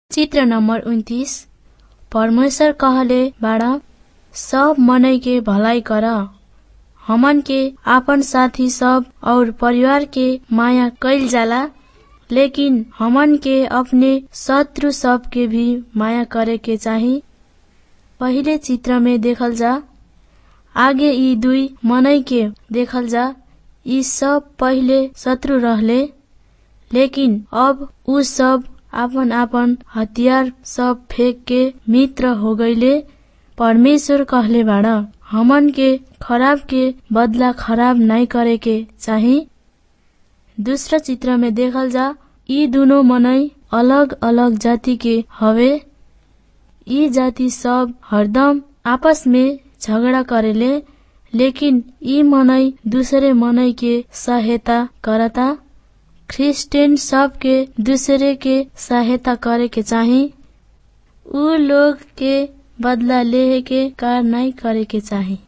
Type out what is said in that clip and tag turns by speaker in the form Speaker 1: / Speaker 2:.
Speaker 1: चित्र नंबर उन्तीस परमेश्वर कहले बाड़ा सब मनई के भलाई कर हमन के आपन साथी सब और परिवार के माया कैल जाला लेकिन हमन के अपने शत्रु सब के भी माया करे के चाही पहिले चित्र में देखल जा आगे यी दुई मनई के देखल जा यी सब पहिले शत्रु रहले लेकिन अब उ सब आपन आपन हतियार सब फेंक के मित्र हो गईले परमेश्वर कहले बाड़ा हमन के खराब के बदला खराब नाई करे के चाही दूसरा चित्र में देखल जा यी दुनो मनई अलग अलग जाति के हवे यी जाति सब हरदम आपस में झगड़ा करेले लेकिन यी मनई दूसरे मनई के सहायता करता क्रिस्चियन सब के दूसरे के सहायता करे के चाही उ लोग के बदला लेहे के कार नहीं करे के चाही